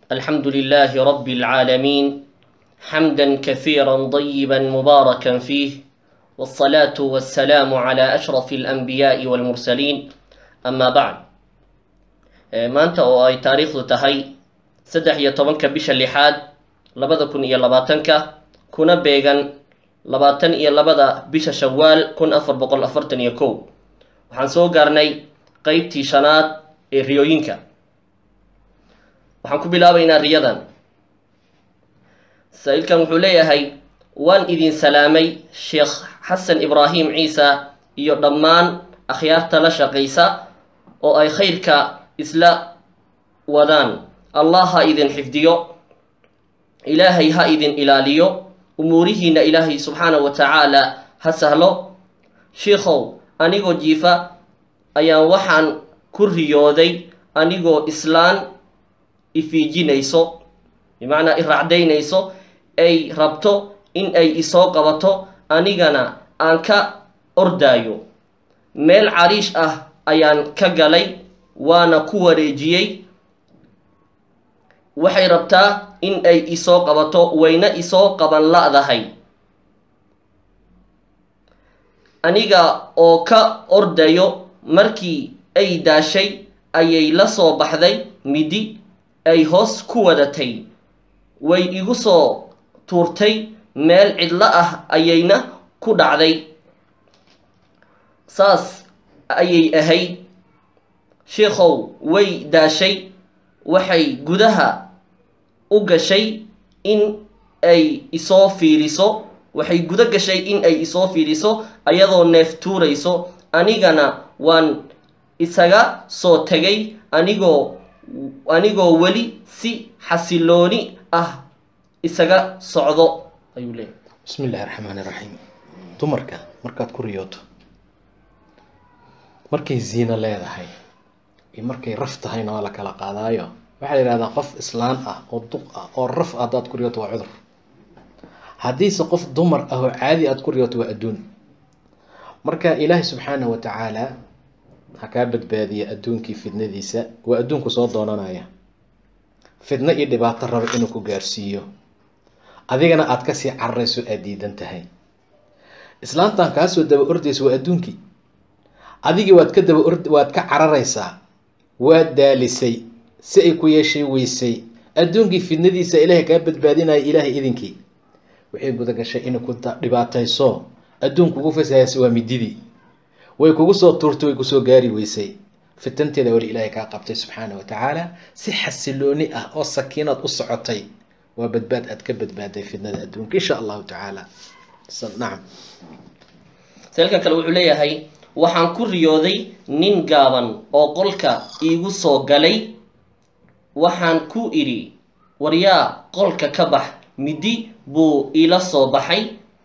الحمد لله رب العالمين حمدا كثيرا طيبا مباركا فيه والصلاة والسلام على أشرف الأنبياء والمرسلين أما بعد maanta oo ay taariikhdu tahay saddex iyo tobanka bisha lixaad labada kun iyo labaatanka kuna beegan labaatan iyo labada bisha shawaal kun afar boqol afartan iyo kow waxaan soo gaarnay qeybtii shanaad ee riyooyinka waxaan ku bilaabaynaa riyadan saa-iilkan wuxuu leeyahay waan idin salaamay sheekh xasan ibraahim ciisa iyo dhammaan akhyaarta la shaqaysa oo ay khayrka isla wadaan allah ha idin xifdiyo ilaahay ha idin ilaaliyo umuurihiina ilaahay subxaanahu wa tacaala ha sahlo shiikhow anigoo jiifa ayaan waxaan ku riyooday anigoo islaan ifiijinayso bimacnaa i racdaynayso ay rabto in ay isoo qabato anigana aan ka ordaayo meel cariish ah ayaan ka galay waana ku wareejiyey waxay rabtaa in ay isoo qabato wayna isoo qaban la-dahay aniga oo ka ordayo markii ay daashay ayay la soo baxday midi ay hoos ku wadatay way igu soo tuurtay meel cidlo ah ayayna ku dhacday saas ayay ahayd sheikhow way daashay waxay gudaha u gashay in ay isoo fiiriso waxay guda gashay in ay isoo fiiriso ayadoo neef tuurayso anigana waan isaga soo tegay anigoo anigoo weli si xasilooni ah isaga socdo ayuu leeyahy bismi illahi raxmaani raxiim dumarka markaad ku riyooto markay ziino leedahay iyo markay raf tahayna waa la kala qaadaayo waxaa la yidhahdaa qof islaan ah oo duq ah oo raf ah haddaad ku riyooto waa cudur haddiise qof dumar ah oo caadi aad ku riyooto waa adduun marka ilaahay subxaanahu wa tacaala ha kaa badbaadiya adduunkii fidnadiisa waa adduunku soo doonanaya fidno iyo dhibaato raba inuu ku gaarsiiyo adigana aada kasii cararayso aada diidan tahay islaantan kaasoo daba ordaysa waa adduunkii adigii waad ka daba ord waad ka cararaysaa waad daalisay si ay ku yeeshay weysay adduunkii fidnadiisa ilaahay kaa badbaadinaya ilaahay idinkii waxay guda gashay inay ku dhibaatayso adduun kugu fasahaysa waa mididii way kugu soo tuurtay way kusoo gaari weysay fitanteeda weli ilaahay kaa qabtay subxaana wa tacaala si xasilooni ah oo sakiinaad u socotay waa badbaad aad ka badbaaday fidnada adduunka insha allahu tacaala nacam seelkan kale wuxuu leeyahay waxaan ku riyooday nin gaaban oo qolka iigu soo galay waxaan ku idhi waryaa qolka ka bax midi buu ila soo baxay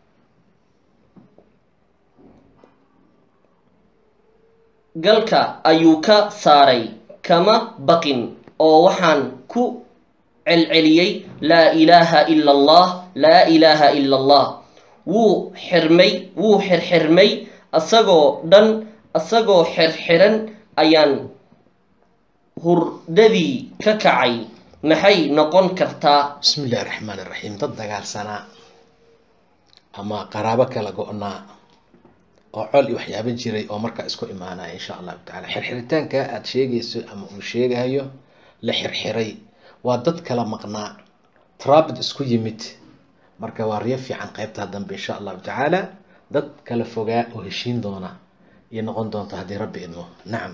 galka ayuu ka saaray kama baqin oo waxaan ku celceliyey laa ilaaha ila allah laa ilaaha ila allah wuu xirmay wuu xirxirmay asagoo dhan asagoo xirxiran ayaan hurdadii ka kacay maxay noqon kartaa bismi illahi raxmaan iraxiim dad dagaalsanaa ama qaraabo kala go-naa oo col iyo waxyaabo jiray oo markaa isku imaanaya insha allahu tacala xirxiritaanka aada sheegayso ama uu sheegayo la xirxiray waa dad kala maqnaa trabid isku yimid marka waa riyo fiican qeybtaa dambe insha allahu tacaala dad kala fogaa oo heshiin doona iyo noqon doonta haddii rabbi idmo nacam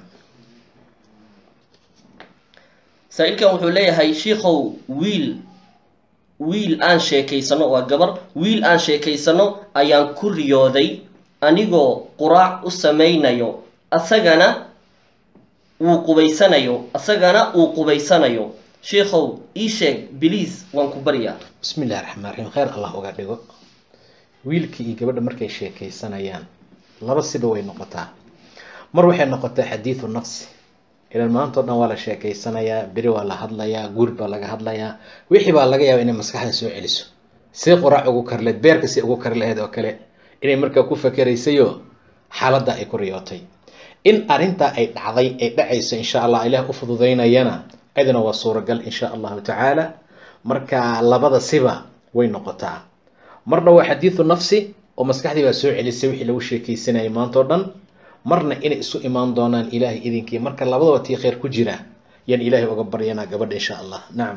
saa-iilkan wuxuu leeyahay shiikhow wiil wiil aan sheekaysano waa gabar wiil aan sheekaysano ayaan ku riyooday anigoo quraac u samaynayo asagana wuu qubaysanayo asagana uu qubaysanayo sheikhow ii sheeg biliis waan ku baryaa bismi illahi raxmaan raxiim kheyr allah uga dhigo wiilkii iyo gabadha markay sheekaysanayaan laba siba way noqotaa mar waxay noqotaa xadiidu nafsi ilan maantao dhan waa la sheekaysanayaa beri waa la hadlayaa guur baa laga hadlayaa wixii baa laga yaaba inay maskaxda soo celiso see quraac ugu karleed beerka si ugu kari lahayd oo kale inay markaa ku fakeraysayo xaaladda ay ku riyootay in arrintaa ay dhacday ay dhacayso insha allah ilaah u fududaynayana cidina waa suuragal insha allahu tacaala marka labada siba way noqotaa marna waa xadiidu nafsi oo maskaxdii baa soo celisay wixii lagu sheekeysanayay maanta o dhan marna inay isu imaan doonaan ilaahay idinkii marka labadaba tii kheyr ku jira yaan ilaahay uga baryanaa gabadha insha allah nacam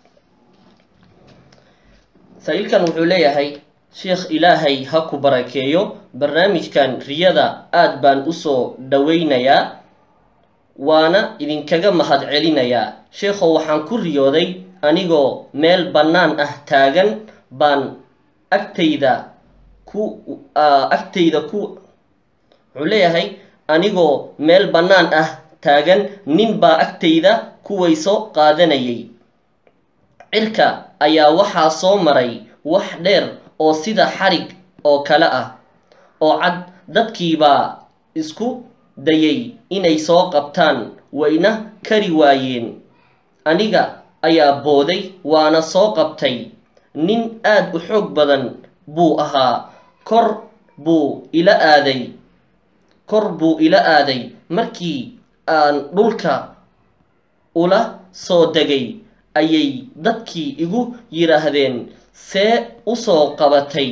saa-iilkan wuxuu leeyahay sheekh ilaahay ha ku barakeeyo barnaamijkan riyada aad baan usoo dhaweynayaa waana idinkaga mahad celinayaa sheekhow waxaan ku riyooday anigoo meel bannaan ah taagan baan agtayda ku agtayda ku wuxuu leeyahay anigoo meel bannaan ah taagan nin baa agtayda kuwayso qaadanayay cirka ayaa waxaa soo maray wax dheer oo sida xarig oo kale ah oo cad dadkiibaa isku dayay inay soo qabtaan wayna kari waayeen aniga ayaa booday waana soo qabtay nin aad u xoog badan buu ahaa kor buu ila aaday kor buu ila aaday markii aan dhulka ula soo degay ayay dadkii igu yidhaahdeen see u soo qabatay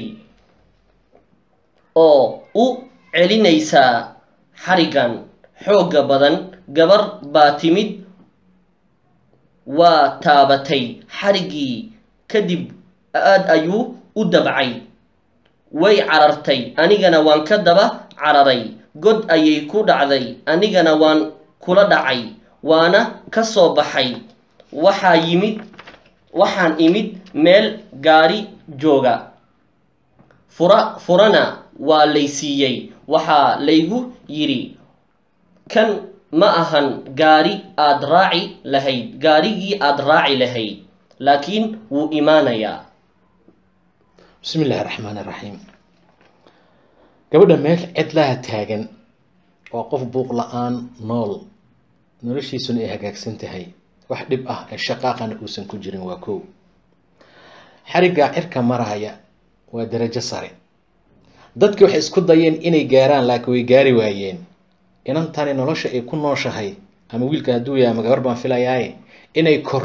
oo u celinaysaa xarigan xoogga badan gabar baa timid waa taabatay xariggii kadib aad ayuu u dabcay way carartay anigana waan ka daba cararay god ayay ku dhacday anigana waan kula dhacay waana ka soo baxay waxaa yimid waxaan imid meel gaari jooga fura furana waa lay siiyey waxaa laygu yidhi kan ma ahan gaari aad raaci lahayd gaarigii aad raaci lahayd laakiin wuu imaanayaa bismi illaahi raxmaan iraxiim gabadha meel cidlaha taagan waa qof buuq la-aan nool noloshiisuna ay hagaagsan tahay wax dhib ah ee shaqaaqana uusan ku jirin waa kow xariggaa cirka maraya waa darajo sare dadki waxay isku dayeen inay gaaraan laakiin way gaari waayeen inantani nolosha ay ku nooshahay ama wiilka hadduu yahay ama gabar baan filayaaye inay kor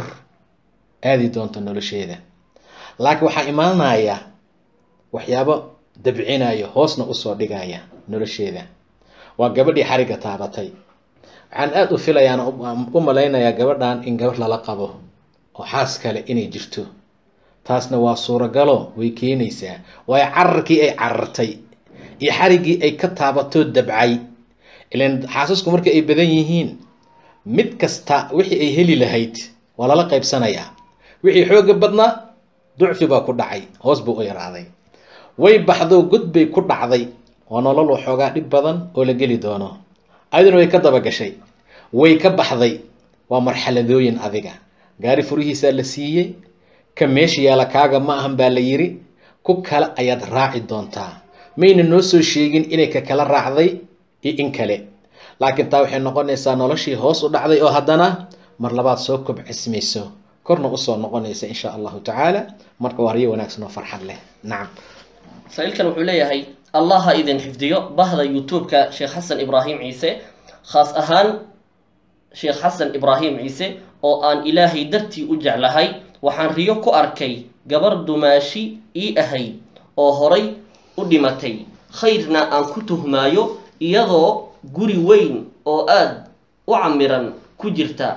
aadi doonto nolosheeda laakiin waxaa imaanaya waxyaabo dabcinaya hoosna usoo dhigaya nolosheeda waa gabadhii xarigga taabatay waxaan aada u filayaan u malaynayaa gabadhan in gabadh lala qabo oo xaas kale inay jirto taasna waa suuragalo way keenaysaa waayo cararkii ay carartay iyo xariggii ay ka taabatoo dabcay ilan xaasasku marka ay badan yihiin mid kasta wixii ay heli lahayd waa lala qaybsanayaa wixii xooga badnaa ducfi baa ku dhacay hoos buu u yaraaday way baxdo god bay ku dhacday waa nolol waxoogaa dhib badan oo la geli doono ayaduna way ka daba gashay way ka baxday waa marxaladooyin adiga gaari furihiisaa la siiyey ka meesha yaala kaaga ma ahan baa la yiri ku kale ayaad raaci doontaa mayna noo soo sheegin inay ka kala raacday iyo in kale laakiin taa waxay noqonaysaa noloshii hoos u dhacday oo haddana mar labaad soo kobcismayso korna usoo noqonaysa insha allahu tacaala marka waa riyo wanaagsan oo farxad leh nacam saa-iilkan wuxuu leeyahay allah ha idin xifdiyo bahda youtube-ka sheekh xasan ibraahim ciise khaas ahaan sheekh xasan ibraahim ciise oo aan ilaahay dartii u jeclahay waxaan riyo ku arkay gabar dumaashi ii ahayd oo horay u dhimatay khayrna aan ku tuhmaayo iyadoo guri weyn oo aada u camiran ku jirta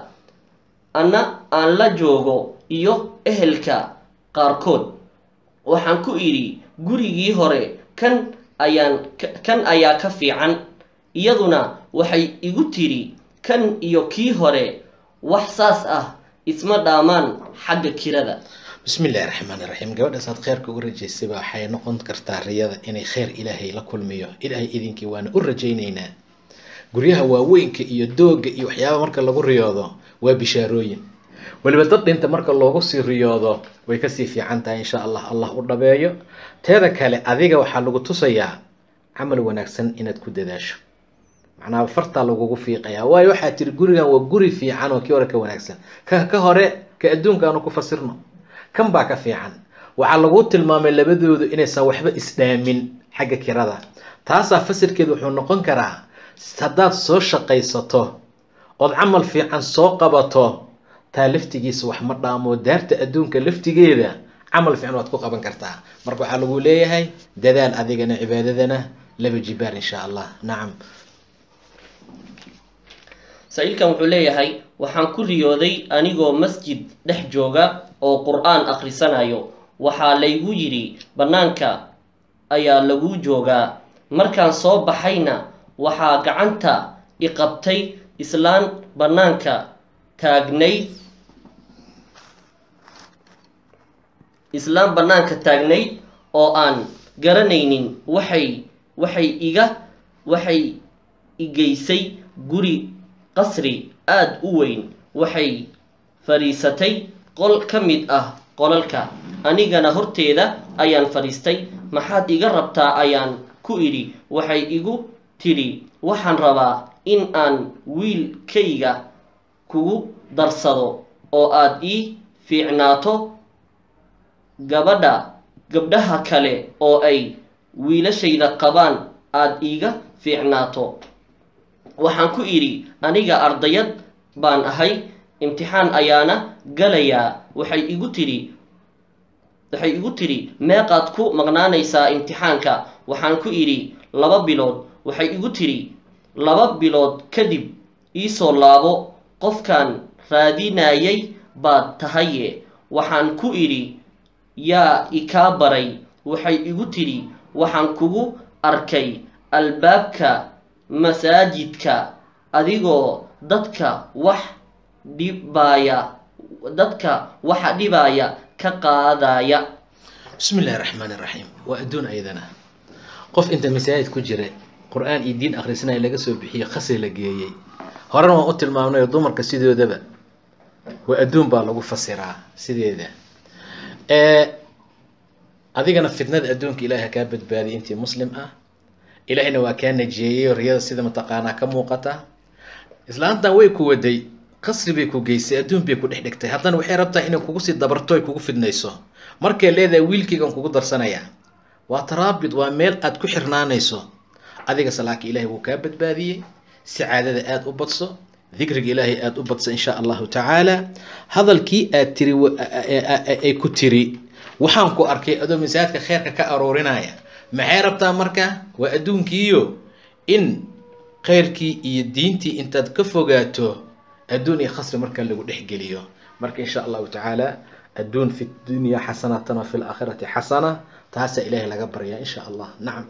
anna aan la joogo iyo ehelka qaarkood waxaan ku idhi gurigii hore kan ayaan kan ayaa ka fiican iyaduna waxay igu tidhi kan iyo kii hore wax saas ah isma dhaamaan xagga kirada bismi illaahi raxmaan iraxiim gabadhaas aad kheyrka uga rajaysayba waxay noqon kartaa riyada inay kheyr ilaahay la kulmiyo ilaahay idinkii waana u rajaynaynaa guryaha waaweynka iyo dooga iyo waxyaaba marka lagu riyoodo waa bishaarooyin weliba dad dhinta marka loogu sii riyoodo way kasii fiican tahay insha allah allah u dhabeeyo teeda kale adiga waxaa lagu tusayaa camal wanaagsan inaad ku dadaasho macnaha fartaa lagugu fiiqayaa waayo waxaa tiri gurigan waa guri fiican oo kii hore ka wanaagsan ka ka hore ka adduunka aanu ku fasirno kan baa ka fiican waxaa laguu tilmaamay labadoodu inaysan waxba isdhaamin xagga kirada taasaa fasirkeedu wuxuu noqon karaa haddaad soo shaqaysato ood camal fiican soo qabato taa laftigiisa wax ma dhaamo daarta adduunka laftigeeda camal fiican waad ku qaban kartaa marka waxaa lagu leeyahay dadaal adigana cibaadadana laba jibaar insha allah nacam saa-iilkan wuxuu leeyahay waxaan ku riyooday anigoo masjid dhex jooga oo qur-aan akhrisanayo waxaa laygu yidhi bannaanka ayaa lagu joogaa markaan soo baxayna waxaa gacanta i qabtay islaan bannaanka taagnayd islaan bannaanka taagnayd oo aan garanaynin waxay waxay iga waxay igeysay guri qasri aada u weyn waxay fadhiisatay qol ka mid ah qolalka anigana horteeda ayaan fadhiistay maxaad iga rabtaa ayaan ku idhi waxay igu tidhi waxaan rabaa in aan wiilkayga kugu darsado oo aad ii fiicnaato gabadha gabdhaha kale oo ay wiilashayda qabaan aada iiga fiicnaato waxaan ku idhi aniga ardayad baan ahay imtixaan ayaana galayaa waxay igu tidhi waxay igu tidhi meeqaad ku maqnaanaysaa imtixaanka waxaan ku idhi laba bilood waxay igu tidhi laba bilood kadib iisoo laabo qofkaan raadinayay baad tahaye waxaan ku idhi yaa ikaa baray waxay igu tidhi waxaan kugu arkay albaabka masaajidka adigoo dadka wax dhibaaya dadka waxa dhibaaya ka qaadaya bismi illahi raxmaan iraxiim waa adduun ayadana qof inta masaajid ku jira qur-aan iyo diin akhrisanaya laga soo bixiyey khasri la geeyey horena waan u tilmaamnay oo dumarka sidoodaba waa adduun baa lagu fasiraa sideeda adigana fitnada adduunka ilahi ha kaa badbaadiyay intii muslim ah ilaahina waa kaa najeeyey oo riyada sida mataqaanaa ka muuqata islaantan way ku waday qasri bay ku geysay adduun bay ku dhex dhigtay haddana waxay rabtaa inay kugu sii dabarto ay kugu fidnayso markay leedahay wiilkaygan kugu darsanayaa waa taraabid waa meel aad ku xirnaanayso adigase laakiin ilaahay wuu kaa badbaadiyey sacaadada aada u badso dikriga ilaahay aada u badso insha allahu tacaala hadalkii aad tiri ay ku tiri waxaan ku arkay adoo masaajidka kheerka ka aroorinaya maxay rabtaa marka waa adduunkiiyo in khayrkii iyo diintii intaad ka fogaato adduun iyo khasri marka lagu dhexgeliyo marka insha allahu tacaala adduun fi dunya xasanatan wa fi laakhirati xasana taasaa ilaahay laga baryaa insha allah nacam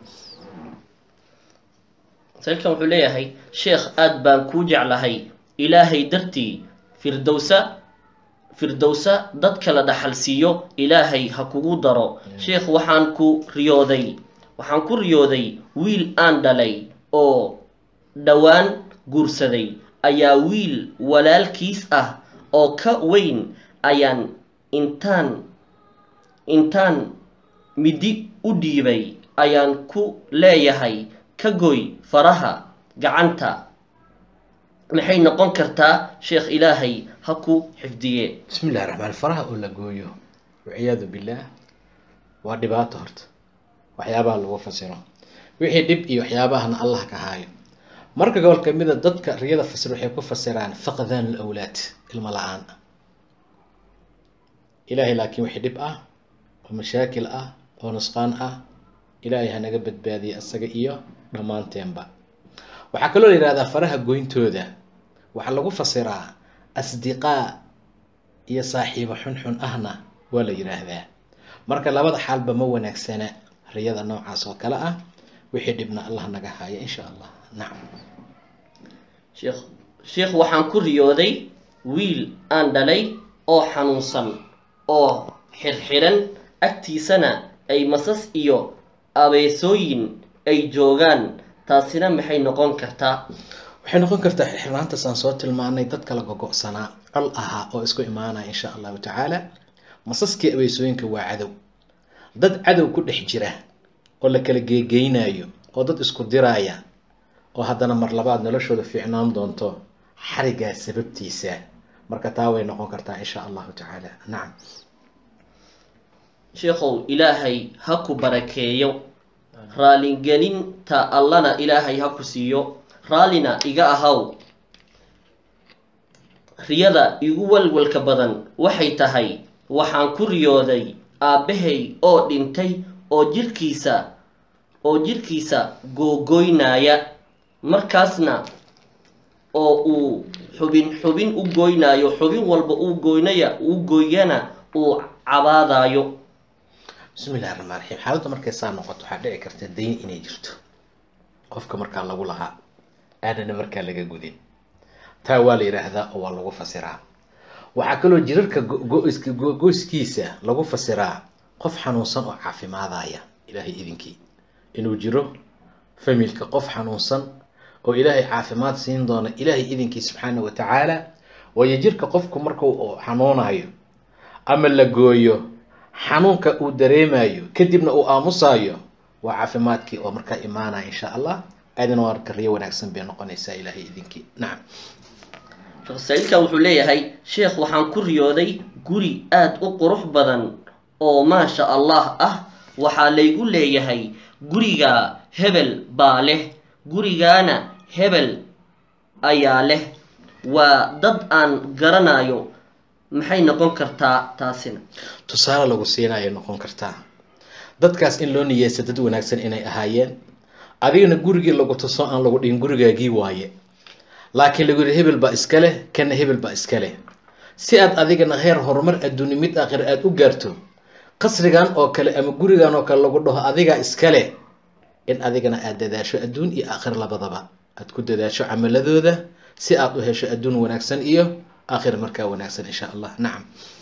sailkan wuxuu leeyahay sheekh aada baan kuu jeclahay ilaahay dartii firdowsa firdowsa dadka la dhaxal siiyo ilaahay ha kugu daro sheekh waxaan ku riyooday waxaan ku riyooday wiil aan dhalay oo dhowaan guursaday ayaa wiil walaalkiis ah oo ka weyn ayaan intaan intaan midi u dhiibay ayaan ku leeyahay ka goy faraha gacanta maxay noqon kartaa sheekh ilaahay ha ku xifdiye bismi illahi raxmaan faraha oo la gooyo waciyaadu billaah waa dhibaato horta waxyaabaha lagu fasiro wixii dhib iyo waxyaabahana allah ka haayo marka gobol kamida dadka riyada fasir waxay ku fasiraan faqdan lawlaad ilmo la-aan ilaahay laakiin wixii dhib ah oo mashaakil ah oo nusqaan ah ilaahay hanaga badbaadiye isaga iyo dhammaanteenba waxaa kaloo la yihahdaa faraha goyntooda waxaa lagu fasiraa asdiqaa iyo saaxiibo xunxun ahna waa la yidhaahdaa marka labada xaalba ma wanaagsana riyada noocaas oo kale ah wixii dhibna allah naga haayo insha allah nacam sheekh sheekh waxaan ku riyooday wiil aan dhalay oo xanuunsan oo xirxiran agtiisana ay masas iyo abeesooyin ay joogaan taasina maxay noqon kartaa waxay noqon kartaa xirnaantaas aan soo tilmaanay dad kala gogo-sanaa col ahaa oo isku imaanaya insha allahu tacaala masaskii abeysooyinka waa cadow dad cadow ku dhex jira oo la kala geegeynayo oo dad isku diraaya oo haddana mar labaad noloshooda fiicnaan doonto xarigaa sababtiisa marka taa way noqon kartaa insha allahu tacaala nacam sheekhow ilaahay ha ku barakeeyo raaligelinta allana ilaahay ha ku siiyo raallina iga ahaw riyada igu walwalka badan waxay tahay waxaan ku riyooday aabbahay oo dhintay oo jirkiisa oo jirkiisa googoynaya markaasna oo uu xubin xubin u goynayo xubin walba uu goynaya uu gooyana uu cabaadayo bismi illahi raxmaan raxiim xaaladda markay saa noqoto waxaa dhici karta dayn inay jirto qofka markaa lagu lahaa aanana markaa laga gudin taa waa la yidhaahdaa oo waa lagu fasiraa waxaa kaloo jirarka go-goyska go-goyskiisa lagu fasiraa qof xanuunsan oo caafimaadaya ilaahay idinkii inuu jiro familka qof xanuunsan oo ilaahay caafimaad siin doona ilaahay idinkii subxaana wa tacaala waayo jirka qofku markuu xanuunayo ama la gooyo xanuunka uu dareemayo kadibna uu aamusayo waa caafimaadkii oo markaa imaanaya insha allah aadina waa kariyo wanaagsan bay noqonaysaa ilaahay idinkii nacam sheekh saaiilkan wuxuu leeyahay sheekh waxaan ku riyooday guri aada u qurux badan oo maasha allah ah waxaa laygu leeyahay guriga hebel baa leh gurigaana hebel ayaa leh waa dad aan garanayo maxay noqon kartaa taasina tusaale lagu siinayay noqon kartaa dadkaas in loo niyeysta dad wanaagsan inay ahaayeen adigana gurigii lagu tuso aan lagu dhihin gurigaagii waaye laakiin lagu yihi hebel baa iska leh kana hebel baa iska leh si aad adigana heer horumar adduuni mid aakhir aada u gaarto qasrigan oo kale ama gurigan oo kale lagu dhaho adigaa iska leh in adigana aada dadaasho adduun iyo aakhir labadaba aada ku dadaasho camaladooda si aada u hesho adduun wanaagsan iyo aakhir markaa wanaagsan insha allah nacam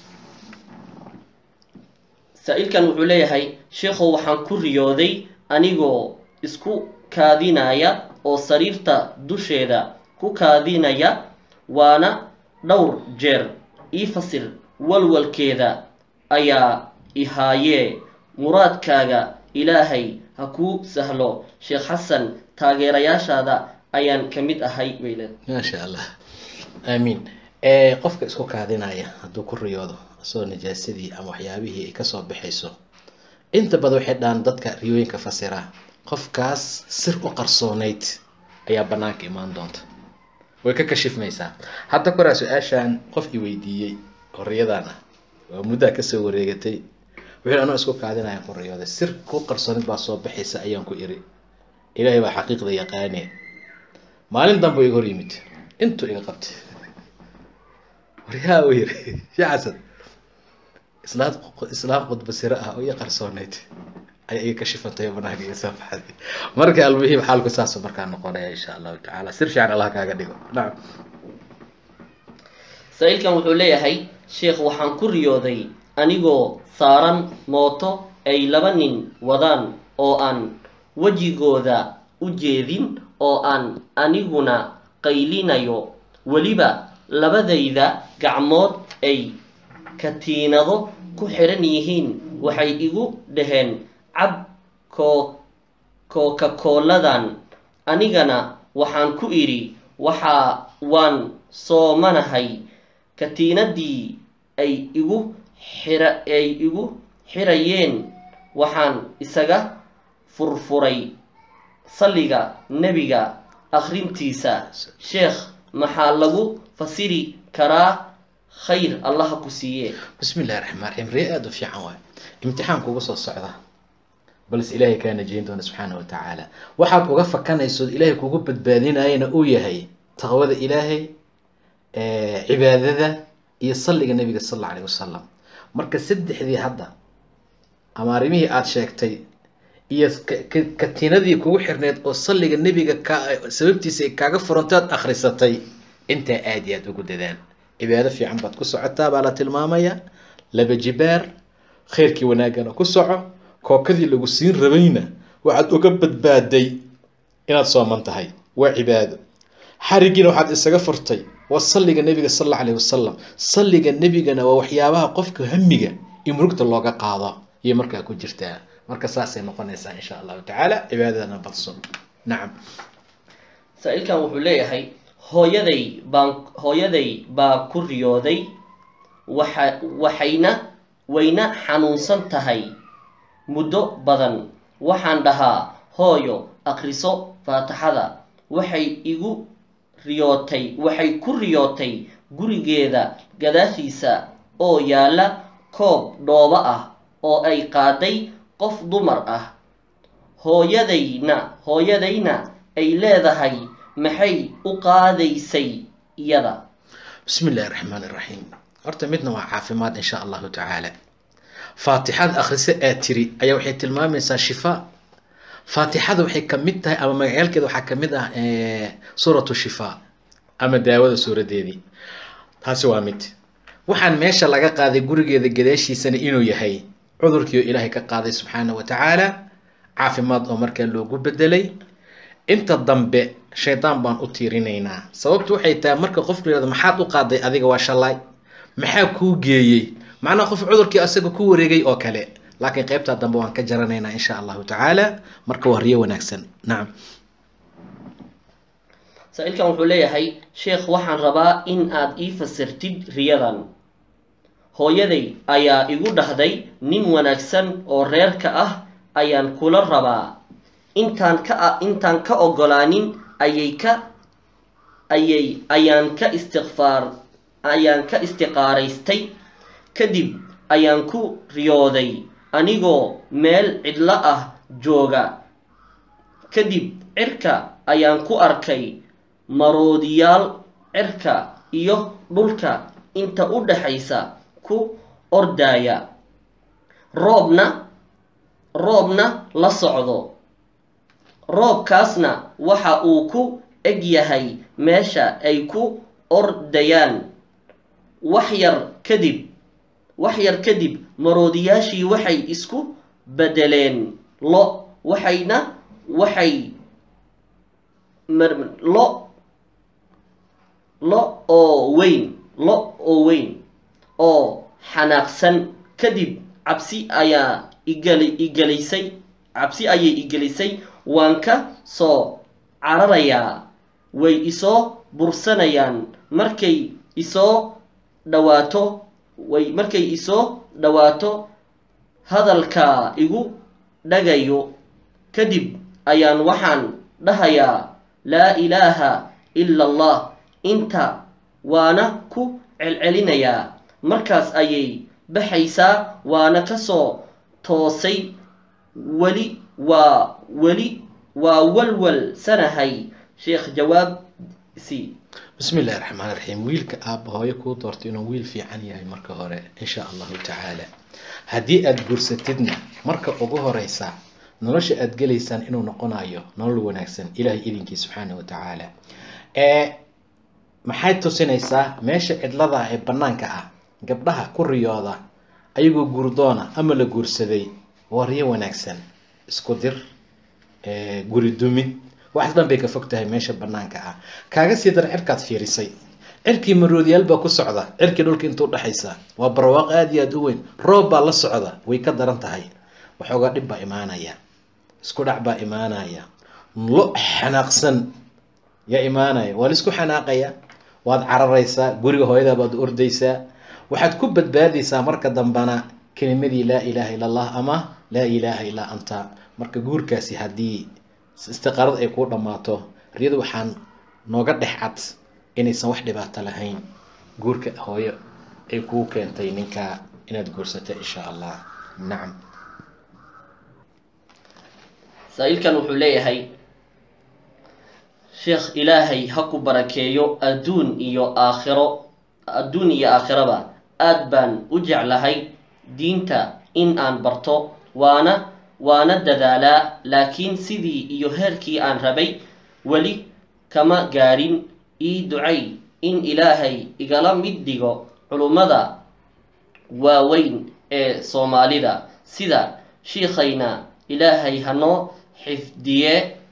saa-iilkan wuxuu leeyahay sheikhow waxaan ku riyooday anigoo isku kaadinaya oo sariirta dusheeda ku kaadinaya waana dhowr jeer ii fasir walwalkeeda ayaa ihaayee muraadkaaga ilaahay ha kuu sahlo sheekh xasan taageerayaashaada ayaan ka mid ahay bayle maasha allah aamiin qofka isku kaadinaya hadduu ku riyoodo isagoo najaasadii ama waxyaabihii ay kasoo baxayso inta badan waxay dhahaan dadka riyooyinka fasira qofkaas sir u qarsoonayd ayaa banaanka imaan doonta way ka kashifmaysaa hadda koraa su-aashaan qof i weydiiyey oo riyadan ah waa muddaa kasoo wareegatay wuxuu anoo isku kaadinaya ku riyooday sir ku qarsoonid baa soo baxaysa ayaan ku iri ilaahay baa xaqiiqda yaqaane maalin danbu iga hor yimid intuu iga qabtay waryaa u yiri shee xasan islaad islaam qudba siro ah oo ii qarsoonayd ayaa iga kashifantay oo banaanka iga soo baxday marka almuhiim xaalku saasoo markaa noqonaya insha allahu tacaala sir fiican allah kaaga dhigo nacam saa-iilkan wuxuu leeyahay sheekh waxaan ku riyooday anigoo saaran mooto ay laba nin wadaan oo aan wejigooda u jeedin oo aan aniguna qaylinayo weliba labadayda gacmood ay katiinado ku xiran yihiin waxay igu dhaheen cab koo kookakooladan anigana waxaan ku idhi waxaa waan soomanahay katiinadii ay igu xira ay igu xirayeen waxaan isaga furfuray salliga nebiga akhrintiisa sheekh maxaa lagu fasiri karaa khayr allaha ku siiye bismi illahi raxmaan raxiim ree aada u fiican waay imtixaan kuga soo socda balse ilaahay kaa najeyn doona subxaana wa tacaala waxaad uga fakanaysood ilaahay kugu badbaadinayana uu yahay taqwada ilaahay cibaadada iyo salliga nabiga sal alla alayh wasalam marka saddexdii hadda ama arrimihii aada sheegtay iyo katiinadii kugu xirneyd oo salliga nebiga ka sababtiisa ay kaaga furantaad akhrisatay intaa aada iyo aada ugu dadaan cibaado fiican baad ku socotaa baa la tilmaamaya laba jibaar khayrkii wanaagana ku soco kookadii lagu siin rabayna waxaad uga badbaaday inaad sooman tahay waa cibaado xarigiina waxaad isaga furtay waa salliga nebiga sal alla alayh wasalam salliga nebigana waa waxyaabaha qofka hamiga iyo murugta looga qaado iyo markaa ku jirtaa marka saasay noqonaysaa insha allahu tacaala cibaadadana badso nacam saa-iilkan wuxuu leeyahay hooyaday baan hooyaday baa ku riyooday waxa waxayna wayna xanuunsan tahay muddo badan waxaan dhahaa hooyo akhriso faatixada waxay igu riyootay waxay ku riyootay gurigeeda gadaashiisa oo yaalla koob dhoobo ah oo ay qaaday qof dumar ah hooyadayna hooyadayna ay leedahay maxay u qaadaysay iyada bismi illaahi raxmaan iraxiim horta midna waa caafimaad insha allahu tacaala faatixada akhrise aad tiri ayaa waxay tilmaamaysaa shifaa faatixada waxay kamid tahay ama magacaalkeeda waxaa kamid ah suuratu shifaa ama daawada suuradeedii taasi waa mid waxaan meesha laga qaaday gurigeeda gadaashiisana inuu yahay cudurkii oo ilaahay ka qaaday subxaana wa tacaala caafimaad oo markaa loogu bedelay inta dambe shaydaan baan u tiirinaynaa sababtu waxay tahay marka qofku yihahdo maxaad u qaaday adiga waa shalaay maxaa kuu geeyey macnaha qof cudurkii asaga ku wareegay oo kale laakiin qaybtaa dambe waan ka jaranaynaa insha allahu tacaala marka waa riyo wanaagsan nacam saa-iilkan wuxuu leeyahay sheekh waxaan rabaa in aad ii fasirtid riyadan hooyaday ayaa igu dhahday nin wanaagsan oo reerka ah ayaan kula rabaa intaan ka intaan ka ogolaanin ayay ka ayay ayaan ka istiqfaar ayaan ka istiqaaraystay kadib ayaan ku riyooday anigoo meel cidlo ah jooga kadib cirka ayaan ku arkay maroodiyaal cirka iyo dhulka inta u dhaxaysa ku ordaaya roobna roobna la socdo roobkaasna waxa uu ku eg yahay meesha ay ku ordayaan wax yar kadib wax yar kadib maroodiyaashii waxay isku bedeleen lo waxayna waxay lo lo oo weyn lo oo weyn oo xanaaqsan kadib cabsi ayaa igali igalisay cabsi ayay igelisay waan ka soo cararayaa way isoo bursanayaan markay isoo dhawaato way markay isoo dhawaato hadalkaa igu dhagayo kadib ayaan waxaan dhahayaa laa ilaaha ila allah inta waana ku celcelinayaa markaas ayay baxaysaa waana kasoo toosay weli waa weli waa walwal sanahay sheekh jawaab si bismi illahi raxmaan raxiim wiilka aabba hooyo kuu doortay inuu wiil fiican yahay marka hore insha allahu tacaala haddii aada guursatidna marka ugu horeysa nolosha aada gelaysaan inuu noqonayo nolol wanaagsan ilaahay idinkii subxaana wa tacaala maxay tusinaysaa meesha cidlada ee banaanka ah gabdhaha ku riyooda ayagoo guurdoona ama la guursaday waa riyo wanaagsan isku dir guri dumid wax dhan bay ka fog tahay meesha banaanka ah kaaga sii dar cirkaad fiirisay cirkii maroodiyaal baa ku socda cirkii dhulka intuu dhexaysa waa barwaaqo aada iyo aada u weyn roob baa la socda way ka daran tahay waxoogaa dhib baa imaanaya isku dhac baa imaanaya lo xanaaqsan yaa imaanaya waa laisku xanaaqaya waad cararaysaa guriga hooyadaa baad ordaysaa waxaad ku badbaadaysaa marka dambana kelimadii laa ilaaha illa allah ama laa ilaaha illaa anta marka guurkaasi haddii istiqaarada ay kuu dhammaato riyadu waxaan nooga dhex cad inaysan wax dhibaato lahayn guurka hooyo ay kuu keentay ninkaa inaad guursato insha allah nacam saa-iilkan wuxuu leeyahay sheekh ilaahay ha ku barakeeyo adduun iyo aakhiro adduun iyo aakhiraba aad baan u jeclahay diinta in aan barto waana waana dadaalaa laakiin sidii iyo heerkii aan rabay weli kama gaadhin ii ducay in ilaahay igala mid dhigo culummada waaweyn ee soomaalida sida shiikhayna ilaahay hanoo xifdiye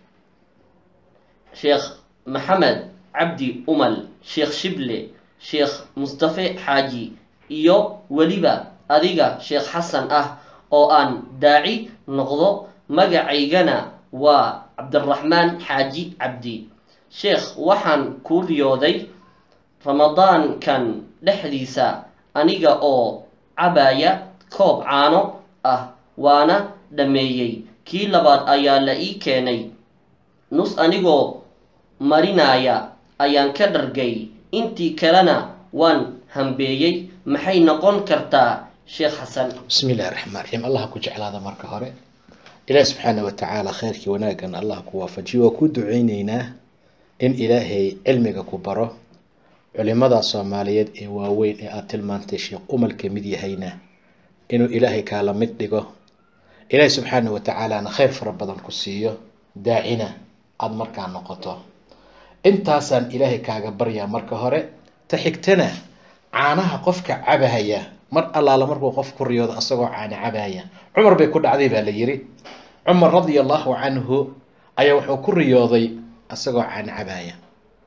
sheekh maxamed cabdi umal sheekh shible sheekh mustafe xaaji iyo weliba adiga sheekh xasan ah oo aan daaci noqdo magacaygana waa cabdiraxmaan xaaji cabdi sheekh waxaan kuu riyooday ramadaankan dhexdiisa aniga oo cabaya koob caano ah waana dhammeeyey kii labaad ayaa la ii keenay nus anigoo marinaya ayaan ka dhargay intii kalena waan hambeeyey maxay noqon kartaa sheekh xasan bismi illahi raxmaan raxiim allah ku jeclaada marka hore ilaahi subxaana wa tacaala khayrkii wanaaggan allah ku waafajiyo waa ku duceyneynaa in ilaahay cilmiga ku baro culimada soomaaliyeed ee waaweyn ee aada tilmaantay sheekh umal ka mid yahayna inuu ilaahay kaala mid dhigo ilaahi subxaana wa tacaalana khayr fara badan ku siiyo daacina aada markaa noqoto intaasaan ilaahay kaaga baryaa marka hore ta xigtana caanaha qofka cabahaya mar allaala markuu qof ku riyoodo asagoo caana cabahaya cumar bay ku dhacday baa la yiri cumar radia allahu canhu ayaa wuxuu ku riyooday asagoo caana cabahaya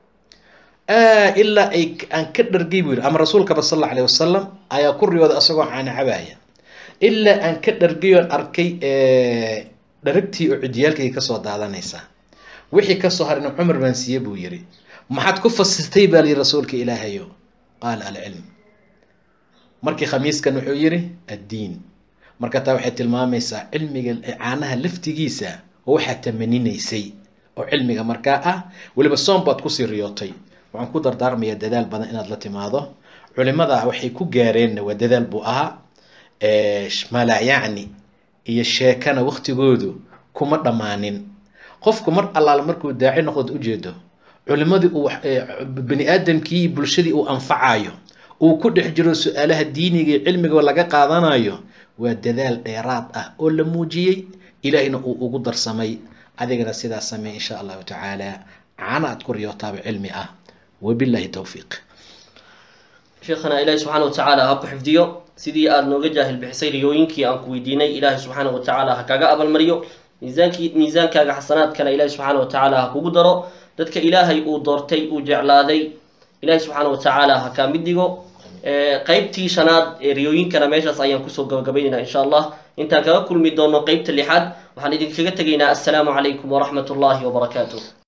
ilaa ay aan ka dhargay buu yiri ama rasuulkaba sal alla alayh wasalam ayaa ku riyooday asagoo caana cabahaya ilaa aan ka dhargay oon arkay dharagtii oo cidiyaalkayga kasoo daadanaysa wixii kasoo harina cumar baan siiye buu yiri maxaad ku fasirtay baa layiri rasuulka ilaahayo qaala alcilm markii khamiiskan wuxuu yiri addiin marka taa waxay tilmaamaysaa cilmiga caanaha laftigiisa oo waxaad tamaninaysay oo cilmiga markaa ah weliba soom baad kusii riyootay waxaan ku dardaarmayaa dadaal badan inaad la timaado culimada waxay ku gaareenna waa dadaal buu ahaa malaayacni iyo sheekana waktigoodu kuma dhammaanin qofku mar allaala markuu daaci noqdood ujeedo culimadii uu bani aadamkii bulshadii uu anfacayo uu ku dhex jiro su-aalaha diiniga iyo cilmiga laga qaadanayo waa dadaal dheeraad ah oo la muujiyey ilaahina uu ugu darsamay adigana sidaas samey insha allahu tacaala caana aad ku riyootaaba cilmi ah wabillahi towfiiq sheekhana ilaahi subxaana wa tacaala ha ku xifdiyo sidii aada nooga jaahil bixisay riyooyinkii aan ku weydiinay ilaahi subxaana wa tacaala ha kaga abalmariyo miisaankii miisaankaaga xasanaadkana ilaahi subxaana wa tacaala ha kugu daro dadka ilaahay uu doortay uu jeclaaday ilaahi subxaana wa tacaala ha kaa mid dhigo qeybtii shanaad ee riyooyinkana meeshaas ayaan kusoo gabagabaynaynaa insha allah intaan kaga kulmi doono qeybta lixaad waxaan idinkaga tegaynaa assalaamu calaykum waraxmat ullahi wabarakaatuh